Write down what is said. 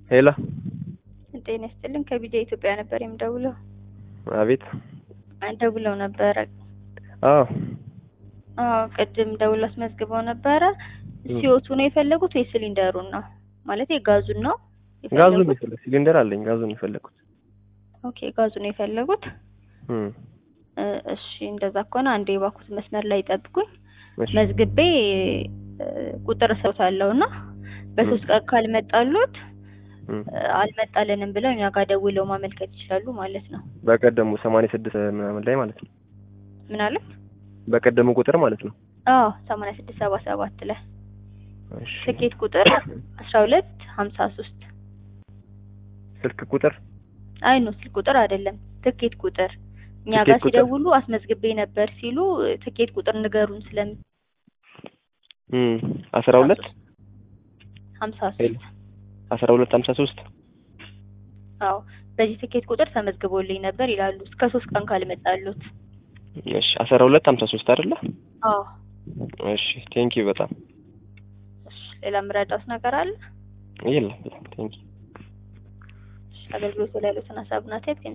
ሄሎ ጤና ይስጥልኝ ከቢጃ ኢትዮጵያ ነበር የምደውለው። አቤት ደውለው ነበረ። አዎ አዎ ቅድም ደውለው አስመዝግበው ነበረ። ሲወቱ ነው የፈለጉት ወይ ሲሊንደሩን ነው? ማለት ጋዙን ነው ጋዙን የፈለጉት? የፈለኩት ሲሊንደር አለኝ ጋዙን የፈለኩት ኦኬ ጋዙን ነው የፈለጉት። እም እ እሺ እንደዛ ከሆነ አንዴ የባኩት መስመር ላይ ጠብቁኝ። እሺ መዝግቤ እ ቁጥር ሰውታለሁ እና በሶስት ቀን ካልመጣሉት እም እ አልመጣልንም ብለው እኛ ጋር ደውለው ማመልከት ይችላሉ ማለት ነው። በቀደሙ ሰማንያ ስድስት ምናምን ላይ ማለት ነው ምን አለ? በቀደሙ ቁጥር ማለት ነው አዎ ሰማንያ ስድስት ሰባ ሰባት ላይ እሺ ትኬት ቁጥር አስራ ሁለት ሀምሳ ሶስት ስልክ ቁጥር አይ ነው ስልክ ቁጥር አይደለም ትኬት ቁጥር እኛ ትኬት ጋር ቁጥር። ሲደውሉ አስመዝግቤ ነበር ሲሉ ትኬት ቁጥር ንገሩን ስለም እም አስራ ሁለት ሀምሳ ሄሎ ሶስት አስራ ሁለት ሀምሳ ሶስት አዎ በዚህ ትኬት ቁጥር ተመዝግቦልኝ ነበር ይላሉ እስከ ሶስት ቀን ካልመጣሉት እሺ አስራ ሁለት ሀምሳ ሶስት አይደለ አዎ እሺ ቴንኪው በጣም እሺ ሌላ የምረዳውት ነገር አለ የለም በጣም ቴንኪው እሺ አገልግሎቱ ላይ ያሉትን ሀሳብና አስተያየት